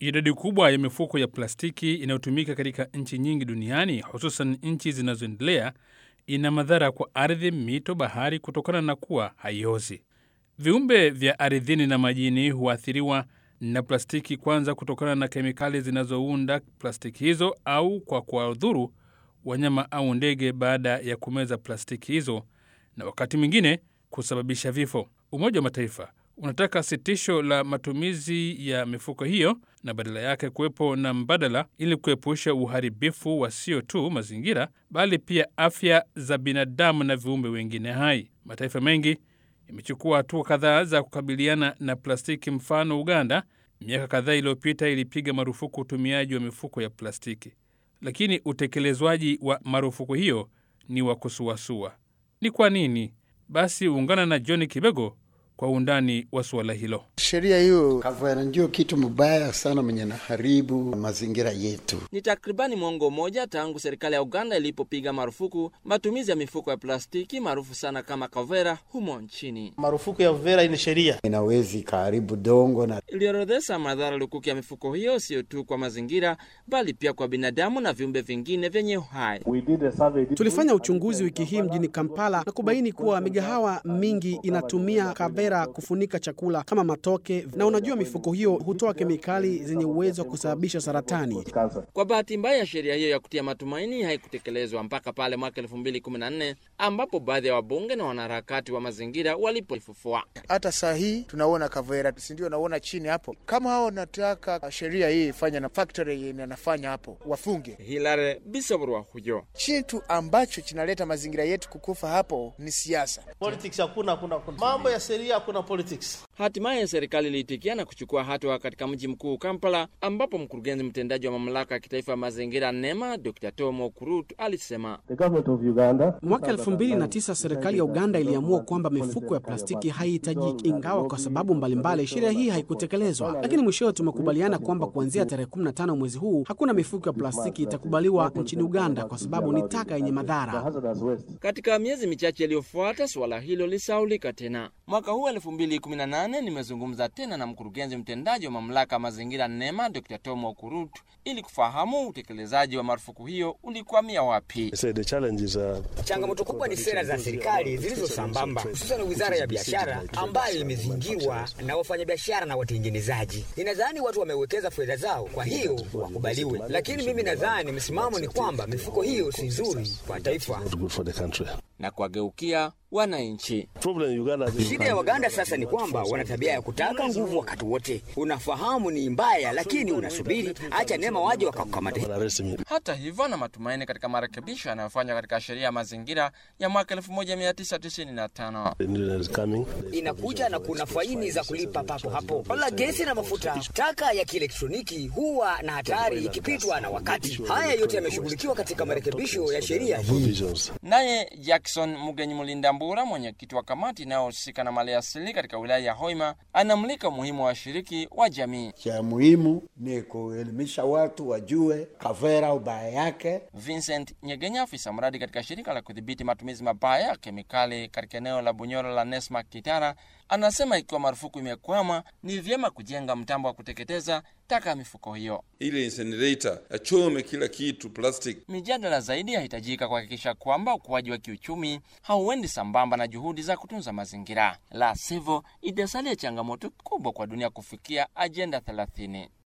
Idadi kubwa ya mifuko ya plastiki inayotumika katika nchi nyingi duniani, hususan nchi zinazoendelea, ina madhara kwa ardhi, mito, bahari kutokana na kuwa haiozi. Viumbe vya ardhini na majini huathiriwa na plastiki, kwanza kutokana na kemikali zinazounda plastiki hizo au kwa kuwadhuru wanyama au ndege baada ya kumeza plastiki hizo, na wakati mwingine kusababisha vifo. Umoja wa Mataifa unataka sitisho la matumizi ya mifuko hiyo na badala yake kuwepo na mbadala ili kuepusha uharibifu wa sio tu mazingira bali pia afya za binadamu na viumbe wengine hai. Mataifa mengi imechukua hatua kadhaa za kukabiliana na plastiki. Mfano, Uganda miaka kadhaa iliyopita ilipiga marufuku utumiaji wa mifuko ya plastiki, lakini utekelezwaji wa marufuku hiyo ni wa kusuasua. Ni kwa nini? Basi ungana na John Kibego kwa undani wa suala hilo. Sheria hiyo kavera ndio kitu mbaya sana mwenye naharibu mazingira yetu. Ni takribani mwongo mmoja tangu serikali ya Uganda ilipopiga marufuku matumizi ya mifuko ya plastiki maarufu sana kama kavera humo nchini. Marufuku ya vera ni sheria inawezi kaharibu dongo na iliorodhesha madhara lukuki ya mifuko hiyo, sio tu kwa mazingira bali pia kwa binadamu na viumbe vingine vyenye uhai. Tulifanya uchunguzi wiki hii mjini Kampala na kubaini kuwa migahawa mingi inatumia kavera kufunika chakula kama matoke, na unajua mifuko hiyo hutoa kemikali zenye uwezo wa kusababisha saratani. Kwa bahati mbaya, sheria hiyo ya kutia matumaini haikutekelezwa mpaka pale mwaka 2014 ambapo baadhi ya wabunge na wanaharakati wa mazingira walipoifufua. Hata saa hii tunaona kavera, si ndio? Naona chini hapo, kama hao nataka sheria hii ifanya na factory inafanya hapo, wafunge. Hilare Bisoburwa huyo Kitu ambacho kinaleta mazingira yetu kukufa hapo ni siasa. politics, hakuna hakuna hakuna. mambo ya sheria, hakuna politics. Hatimaye serikali iliitikia na kuchukua hatua katika mji mkuu Kampala, ambapo mkurugenzi mtendaji wa mamlaka ya kitaifa ya mazingira NEMA Dr. Tomo Kurut alisema Mwaka elfu mbili na tisa serikali ya Uganda iliamua kwamba mifuko ya plastiki haihitajiki, ingawa kwa sababu mbalimbali sheria hii haikutekelezwa. Lakini mwishowe tumekubaliana kwamba kuanzia tarehe 15 mwezi huu hakuna mifuko ya plastiki itakubaliwa nchini Uganda kwa sababu ni taka yenye madhara. Katika miezi michache iliyofuata suala hilo lisaulika tena. Mwaka huu 2018 nimezungumza tena na mkurugenzi mtendaji wa mamlaka ya mazingira NEMA Dr. Tomo Kurut ili kufahamu utekelezaji wa marufuku hiyo ulikwamia wapi. Changamoto kubwa ni sera za serikali zilizo sambamba, hususan wizara ya biashara ambayo imezingiwa na wafanyabiashara na watengenezaji. Ninadhani watu wamewekeza fedha zao, kwa hiyo wakubaliwe, lakini mimi nadhani msimamo ni kwamba mifuko hiyo si nzuri kwa taifa na kuwageukia wananchi. Shida ya Waganda sasa ni kwamba wana tabia ya kutaka nguvu wakati wote. Unafahamu ni mbaya, lakini unasubiri acha NEMA waje wakakukamate. Hata hivyo, na matumaini katika marekebisho yanayofanywa katika sheria ya mazingira ya mwaka 1995. Inakuja na kuna faini za kulipa papo hapo. Wala gesi na mafuta, taka ya kielektroniki huwa na hatari ikipitwa na wakati. Haya yote yameshughulikiwa katika marekebisho ya sheria hii. Naye Jackson Mugenyi Mulindambura, mwenyekiti wa kamati inayohusika na mali asili katika wilaya ya Hoima, anamulika umuhimu wa washiriki wa jamii. cha muhimu ni kuelimisha watu wajue kavera ubaya yake. Vincent Nyegenya, afisa mradi katika shirika la kudhibiti matumizi mabaya ya kemikali katika eneo la Bunyoro la Nesma Kitara, anasema ikiwa marufuku imekwama, ni vyema kujenga mtambo wa kuteketeza taka ya mifuko hiyo. ile incinerator achome kila kitu plastic. Mijadala zaidi yahitajika kuhakikisha kwamba ukuaji wa kiuchumi hauendi sambamba na juhudi za kutunza mazingira, la sivyo itasalia changamoto kubwa kwa dunia kufikia ajenda 30.